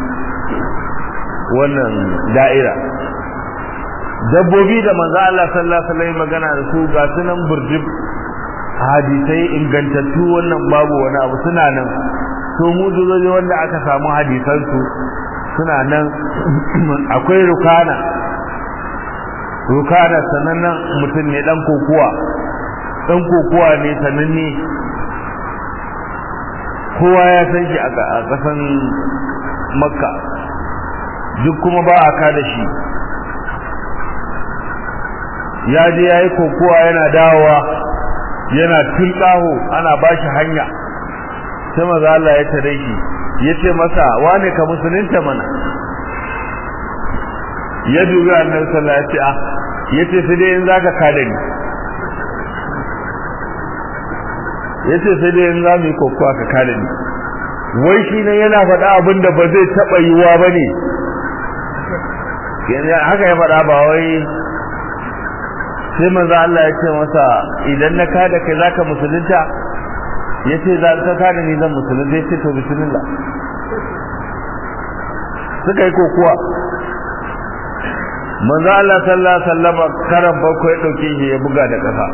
wannan da'ira dabbobi da manzo Allah sallallahu alaihi wasallam magana da su ga sunan burjib hadisai ingantattu wannan babu wani abu suna nan to mu duzoji wanda aka samu hadisan su suna nan akwai rukana rukana sanannen mutum ne dan kokuwa dan kokowa ne sananne kowa ya san shi a kasan makka duk kuma ba a kada shi ya je ya yi kokowa yana dawowa yana tilkaho ana ba shi hanya sai maza Allah ya tare shi ya ce masa wane ka musulunta mana ya dubi annabi sallallahu alaihi wasallam ya ce sai dai in zaka kada ni ya ce sai dai in za mu yi kokowa ka kada ni wai shi ne yana faɗa abin da ba zai taɓa yiwuwa ba ne haka ya faɗa ba wai sai manzo Allah ya ce masa idan na kada kai zaka musulunta yace za ka kada ni zan musulunta yace to bismillah suka yi kokuwa manzo Allah sallallahu alaihi wasallam karan bakwai ya dauke shi ya buga da kasa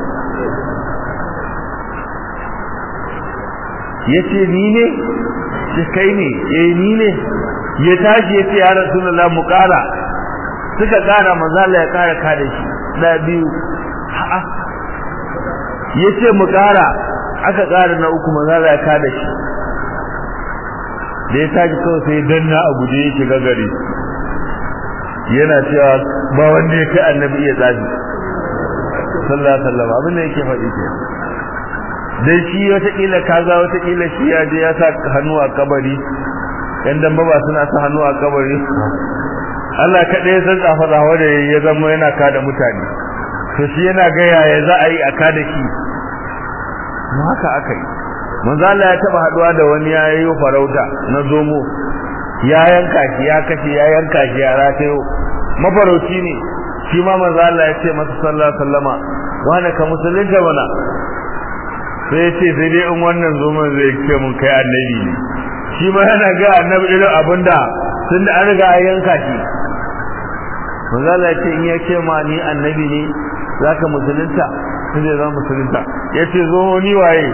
yace ni ne shi kai ne eh ni ne ya tashi yace ya rasulullah mu kara suka kara manzo Allah ya kara kada shi da biyu a'a yace mu kara aka kara na uku manzo Allah ya kada shi da ya tashi kawai sai danna a guje ya shiga gari yana cewa ba wanda ya kai annabi iya tsafi sallallahu alaihi wasallam abin da yake faɗi ke dan shi wataƙila kaza wataƙila shi ya je ya sa hannu a kabari yan dan ba suna sa hannu a kabari Allah kaɗai san tsafa tsafa da ya zama yana kada mutane to shi yana ga yaya za a yi a kada shi mu haka aka yi manzo Allah ya taba haduwa da wani ya yi farauta na zomo ya yanka shi ya kashe ya yanka shi ya ratayo mafarauci ne shi ma manzo Allah ya ce masa sallallahu alaihi wasallama wani ka musulunta mana sai ya ce sai dai in wannan zomon zai ce mun kai annabi ne shi ma yana ga annabi irin abinda tunda an riga an yanka shi manzo Allah ya ce in ya ce ma ni annabi ne zaka musulunta sai zai zama musulunta yace zo ni waye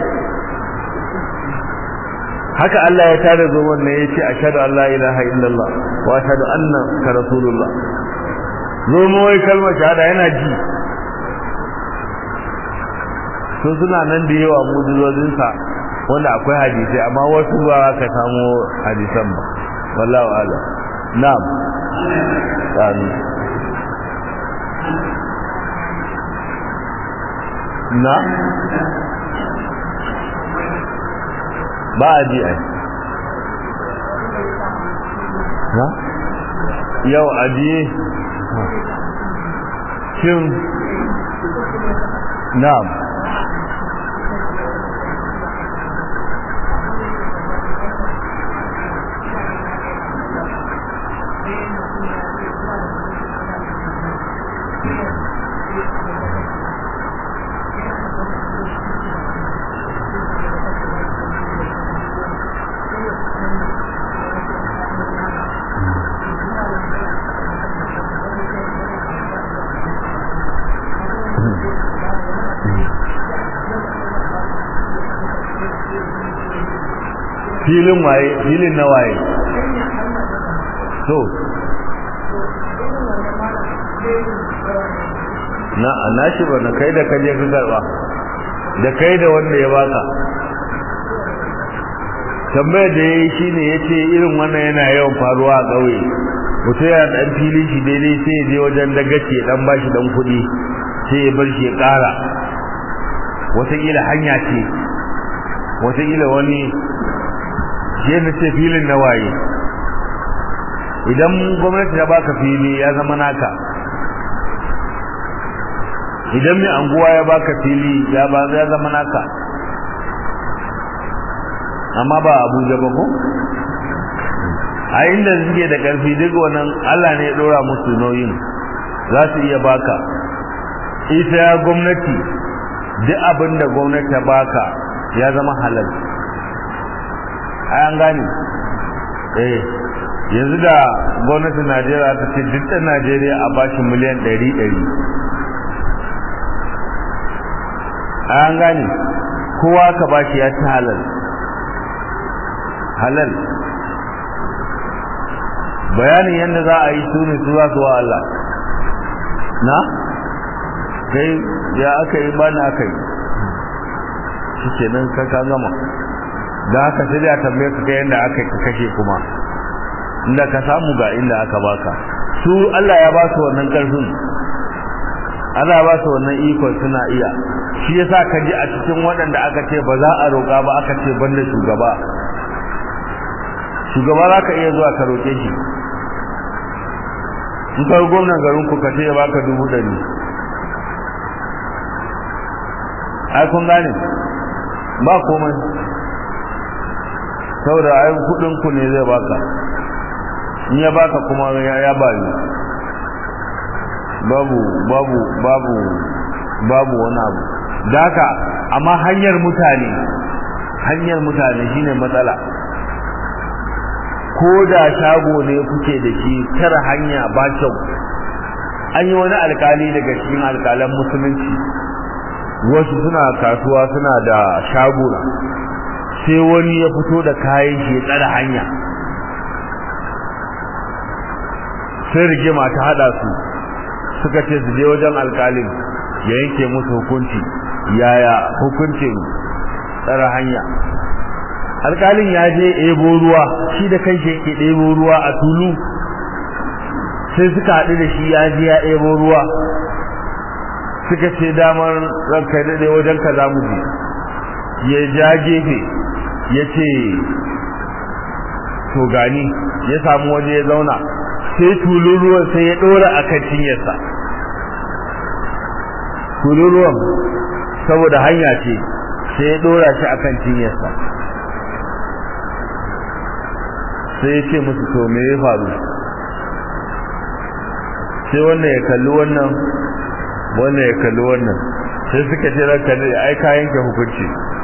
haka Allah ya tada zuwan ne yace ashhadu an la ilaha illallah wa ashhadu annaka rasulullah zomo wai kalmar shahada yana ji sun suna nan da yawa mujizozin sa wanda akwai hadisi amma wasu ba ka samu hadisan ba wallahu a'lam na'am amin na ba a ji ai na yau ajiye shin na'am filin waye filin na waye so na na shi ba na kai da kaje ka karba da kai da wanda ya baka tambayar da yayi shine yace irin wannan yana yawan faruwa a kauye mutum ya dan filin shi daidai sai ya je wajen dagace dan bashi dan kuɗi sai ya bar shi ya ƙara wataƙila hanya ce wataƙila wani shi ne ce filin na waye idan gwamnati ta baka fili ya zama naka idan mai anguwa ya baka fili ya ba ya zama naka amma ba abuja ba ko a inda suke da karfi duk wannan Allah ne ya dora musu nauyin za su iya baka ita ya gwamnati duk abin da gwamnati ta baka ya zama halal ai an gane eh yanzu da gwamnatin Najeriya ta ce duk ɗan Najeriya a bashi miliyan ɗari ɗari ai an gane kowa ka bashi ya ci halal halal bayanin yadda za a yi su ne su za su wa Allah na kai ya aka yi bani aka yi shikenan ka ka gama da haka sai da tambaye ka yanda aka ka kashe kuma inda ka samu ga inda aka baka su Allah ya ba su wannan karfin Allah ya ba su wannan ikon suna iya shi yasa ka ji a cikin waɗanda aka ce ba za a roƙa ba aka ce banda shugaba shugaba za ka iya zuwa ka roƙe shi in ka gwamnan garin ku ka ce ya baka dubu ɗari ai kun gane ba komai saboda ai kudin ku ne zai baka in ya baka kuma ya ya bayu babu babu babu babu wani abu daka amma hanyar mutane hanyar mutane shine matsala ko da shago ne kuke da shi tara hanya ba kyau an yi wani alkali daga cikin alkalan musulunci wasu suna kasuwa suna da shaguna sai wani ya fito da kayan shi ya tsara hanya sai rigima ta hada su suka ce su je wajen alkalin ya yanke musu hukunci yaya hukuncin tsara hanya alkalin ya je ebo ruwa shi da kai shi yake ɗebo ruwa a tulu sai suka haɗu da shi ya je ya ebo ruwa suka ce damar ranka daɗe wajen ka za mu je ya ja gefe ya ce to gani ya samu waje ya zauna sai tulun ruwan sai ya ɗora a kan cinyarsa tulun ruwan saboda hanya ce sai ya ɗora shi a kan cinyarsa sai ya ce musu to me ya faru sai wannan ya kalli wannan wannan ya kalli wannan sai suka ce ranka ne ai ka yanke hukunci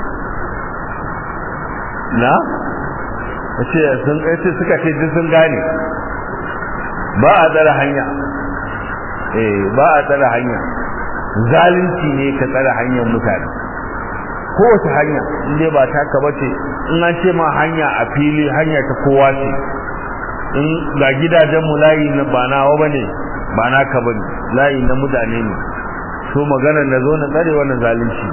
na ce sun ce suka ce duk sun gane ba a tsara hanya eh ba a tsara hanya zalunci ne ka tsara hanyar mutane kowace hanya inda ba taka bace in an ce ma hanya a fili hanya ta kowa ce in ga gidajen mu layi na ba nawa bane ba naka bane layi na mutane ne so magana na zo na tsare wannan zalunci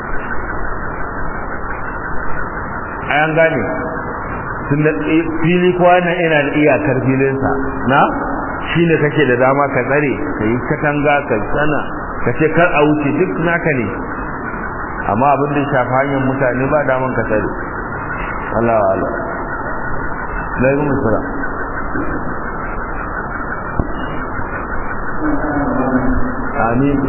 ayan gane tun da fili kowa na ina da iyakar filinsa na shi ne kake da dama ka tsare ka yi katanga ka sana ka ce kar a wuce duk naka ne amma abin da shafa hanyar mutane ba daman ka tsare Allah wa Allah laifin musura amin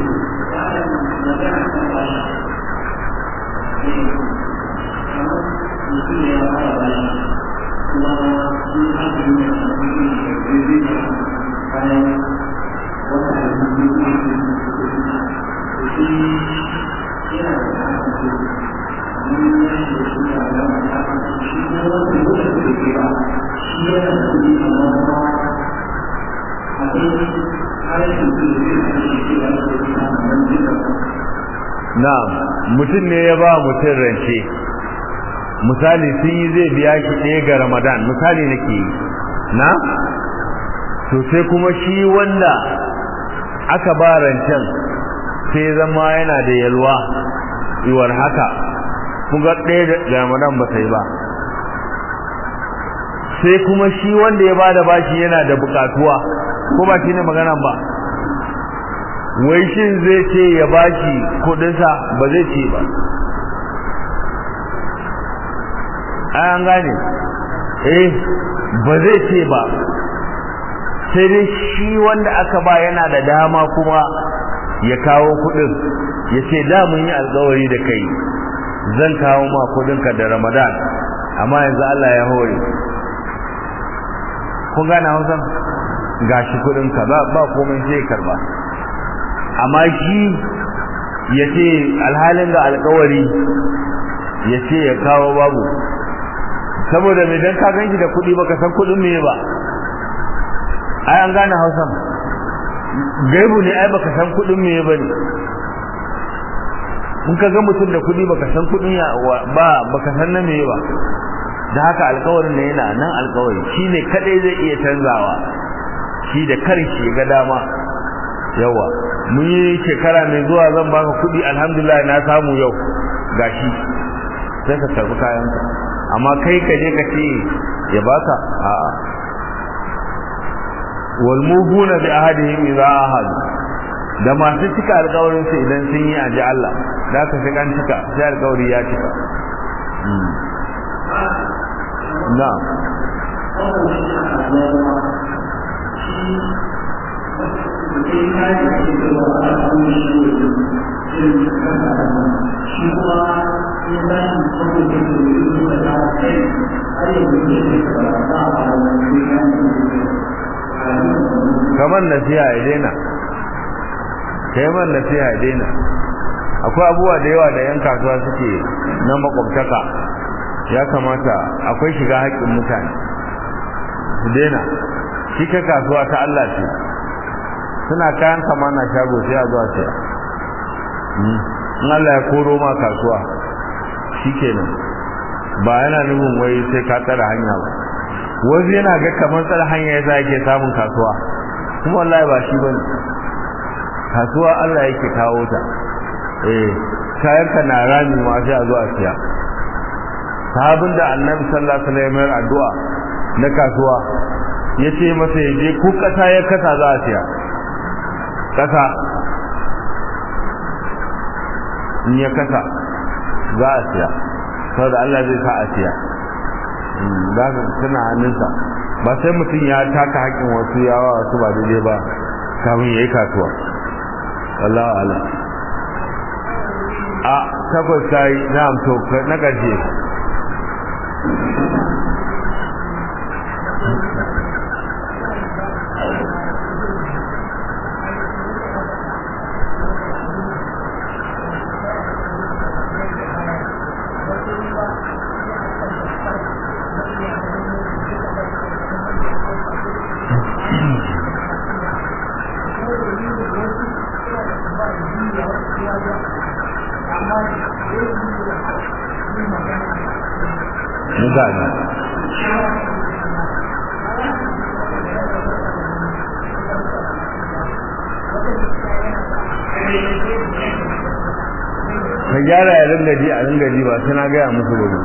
na'am mutum ne ya ba mutum rance misali sun yi zai biya shi ɗaya ga ramadan misali nake yi na to sai kuma shi wanda aka ba rancen sai zama yana da yalwa iwar haka ga ɗaya ga ramadan ba ta yi ba sai kuma shi wanda ya ba da bashi yana da bukatuwa ko ba shi ne magana ba wai shin zai ce ya bashi kudinsa ba zai ce ba an gane eh ba zai ce ba sai dai shi wanda aka ba yana da dama kuma ya kawo kudin ya ce da mun yi alkawari da kai zan kawo ma kudinka da ramadan amma yanzu Allah ya hore kun gane hausa gashi kudinka ba ba komai sai karba amma shi ya ce alhalin da alkawari ya ce ya kawo babu saboda mai dan ka ganki da kuɗi baka san kuɗin me ba ai an gane Hausa gaibu ne ai baka san kuɗin me ba ne in ka ga mutum da kuɗi baka san kuɗin ya ba baka san na me ba da haka alkawarin ne yana nan alkawari shine kadai zai iya canzawa shi da karshe ga dama yawa mun yi shekara mai zuwa zan baka kuɗi alhamdulillah na samu yau gashi sai ka karbi kayanka amma kai ka je ka ce ya baka a'a wal mubuna bi ahadihim idza ahadu da masu cika alƙawarin su idan sun yi aji Allah da ka sai kan cika sai alƙawari ya cika na shi kuma ya tashi saboda da yi da ta kai har yanzu ne da ba a wani kamar nasiha ya daina kai man nasiha ya daina akwai abubuwa da yawa da yan kasuwa suke na makwabtaka ya kamata akwai shiga haƙƙin mutane su daina shi ka kasuwa ta Allah ce suna kayan kama na shago sai a zuwa sai in Allah ya koro ma kasuwa shikenan ba yana nufin wai sai ka tsara hanya ba wasu yana ga kamar tsara hanya yasa yake samun kasuwa kuma wallahi ba shi bane kasuwa Allah yake kawo ta eh kayan ka na rami ma sai a zuwa siya sahabin da annabi sallallahu alaihi wasallam addu'a na kasuwa yace masa yaje ku kasa ya kasa za a siya kasa in ya kasa za a siya saboda Allah zai sa a siya za ka tana hannunsa ba sai mutum ya taka haƙƙin wasu yawa wasu ba daidai ba kamun ya yi kasuwa wallahu ala a takwas ta yi na amto na ƙarshe gane ka gyara ya ringa ji a ringa ji ba sai na gaya musu gobe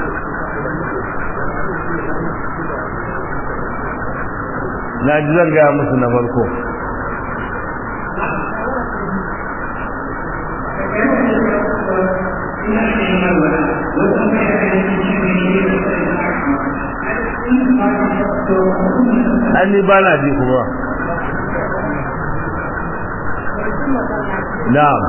na ji zan gaya musu na farko an ni ba na ji kuma na'am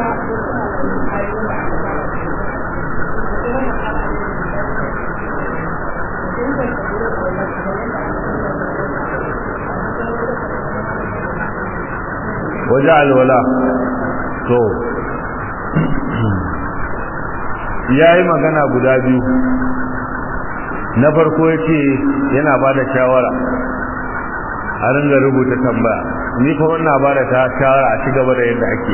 waje alwala to ya yi magana guda biyu na farko ya ce yana ba da shawara a ringa rubuta tambaya ni kuma ina ba da ta shawara a ci gaba da yadda ake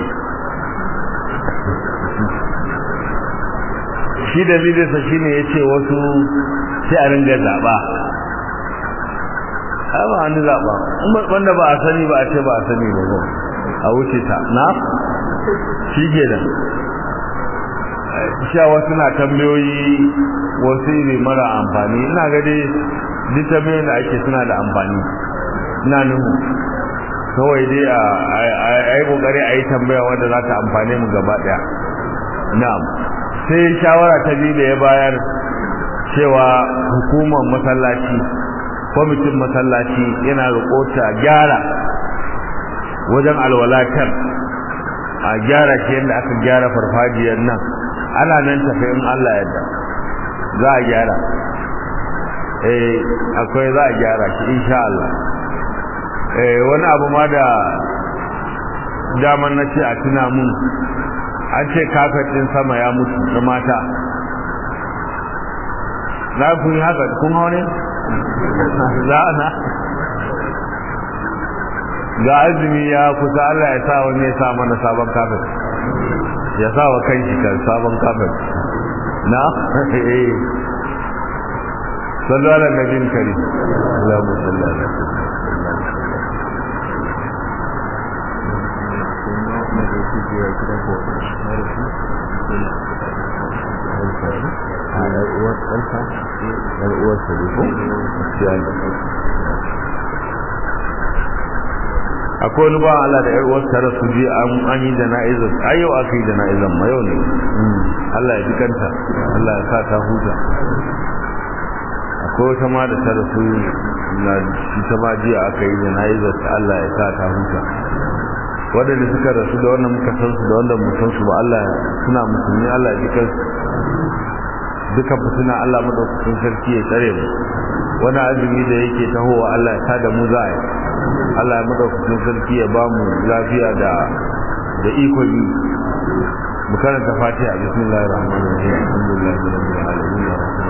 shi dalilinsa shi ne ya ce wasu sai a ringa zaɓa ba wani zaɓa wanda ba a sani ba a ce ba a sani ba ba a wuce ta na shi ke da sha wasu na tambayoyi wasu ne mara amfani ina ga dai duk tambayoyin da ake suna da amfani ina nuhu kawai dai a yi kokari a yi tambaya wanda za ta amfane mu gaba daya na'am sai shawara ta biyu da ya bayar cewa hukumar masallaci kwamitin masallaci yana rikota gyara wajen alwalatar a gyara shi yadda aka gyara farfajiyar nan ana nan tafi in Allah yadda za a gyara eh akwai za a gyara shi insha Allah eh wani abu ma da daman na ce a tuna mun an ce kafet din sama ya mutu na mata za ku yi haka kun hau ne za na ga azumi ya kusa Allah ya sa wani ya sa mana sabon kafet ya sa wa kan shi kan sabon kafet na eh sallu ala nabiyyin karim Allahumma salli ala ɗansa a ɗan uwar ɗansa ɗan uwarsa ne ko gaskiya ne akwai wani ba Allah da ƴar uwarsa rasu je an yi jana'izar ai yau aka yi jana'izar ma yau ne Allah ya ji kanta Allah ya sa ta huta akwai wata ma da ta rasu na shi ta ma jiya aka yi jana'izar ta Allah ya sa ta huta waɗanda suka rasu da wannan muka san su da wanda mu san su ba Allah suna musulmi Allah ya ji kansu duka fitina Allah madaukakin sarki ya tsare mu wani azumi da yake tahowa Allah ya sa da mu za a yi Allah ya madaukakin sarki ya ba mu lafiya da da ikon yi mu karanta fatiha bismillahir rahmanir rahim alhamdulillahi rabbil alamin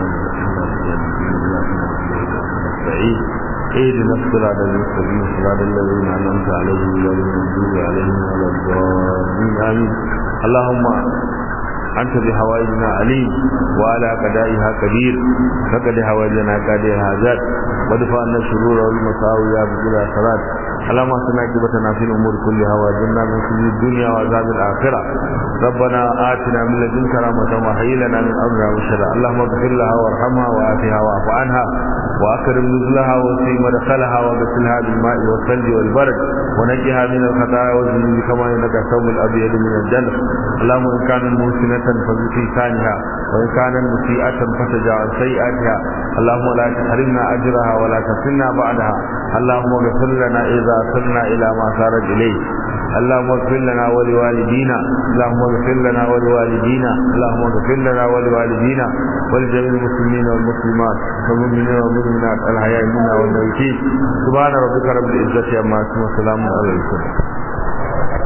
الرحمن اهدنا الصراط المستقيم صراط الذين انعمت عليهم غير المغضوب عليهم ولا الضالين امين اللهم أنت بحوائجنا عليم وعلى قدائها قدير فقد حوائجنا قادر هذات ودفع عنا الشرور والمساوي يا بكل صلاة اللهم اصلنا عاقبتنا في الامور كلها واجرنا من خزي الدنيا وعذاب الاخره ربنا اتنا من لدنك رحمه وهيئ لنا من امرنا رشدا اللهم اغفر لها وارحمها وعافها واعف عنها واكرم نزلها وسع مدخلها وغسلها بالماء والثلج والبرد ونجها من الخطايا والذنوب كما انك الثوب الابيض من الجنه اللهم ان كانت محسنه فزد لسانها وان كانت مسيئه فتجاوز سيئاتها اللهم لا تحرمنا اجرها ولا تفتنا بعدها اللهم اغفر لنا اذا صرنا الى ما صارت اليه اللهم اغفر لنا ولوالدينا اللهم اغفر لنا ولوالدينا اللهم اغفر لنا ولوالدينا ولجميع المسلمين والمسلمات والمؤمنين والمؤمنات الحياء منا والميتين سبحان ربك رب العزه عما يصفون وسلام على المرسلين